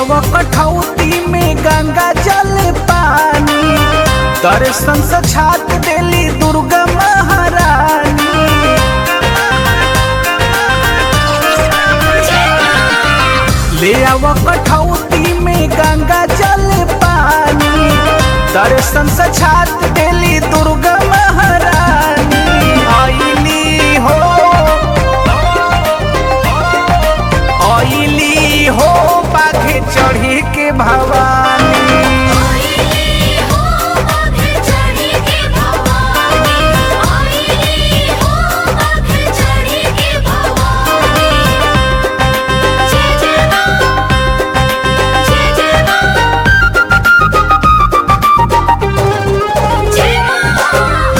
आव कठौती में गंगा जल पानी दर्शन से छात देली दुर्गा महारानी ले आव कठौती में गंगा जल पानी दर्शन से छात देली दुर्गा महारानी आईली हो आईली हो बाघे चढ़ी के भवानी आईली हो बाघे चढ़ी के भवानी आईली हो बाघे चढ़ी के भवानी जय जय मां जय जय मां जय मां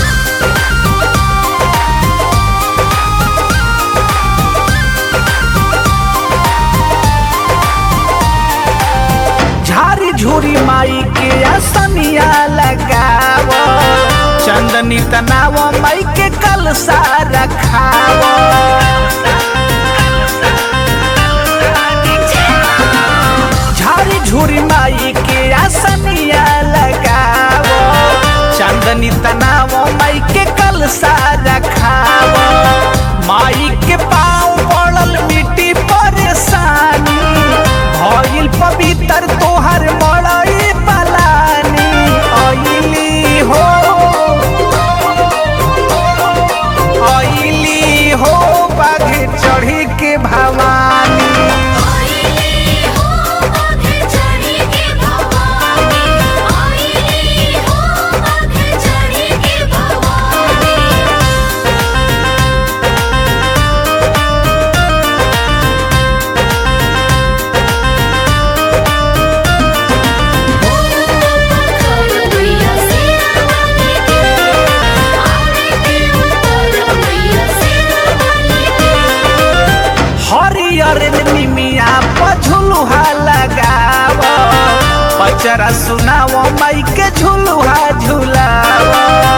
झारी झूरी माई के असनिया लगाव चंदनी तनाव माई के कलसा रखाव झारी झूरी माई के असनिया लगाव चंदनी तनाव माई के कलसा रखाव माई के पाँव पड़ल मिट्टी परेशानी भइल पवित्र तोहर मड़ई पलानी अइली हो अइली हो बाघे चढ़ी के भवानी आईली हो बाघे चढ़ी के भवानी आईली हो बाघे चढ़ी के भवानी कर मैया सेना वाली के आवे के ऊपर मैया सेना वाली के हरियर निमिया पझुलुहा लगाव पचरा सुनाव माई के झुलुहा झुलाव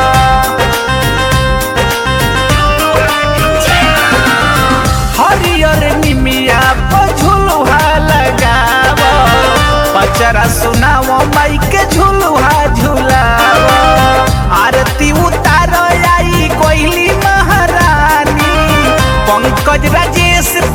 हरियर निमिया पझुलुहा लगाव पचरा सुनाव माई के झुलुहा झुलाव आरती उतार आई कोइली महारानी पंकज राजेश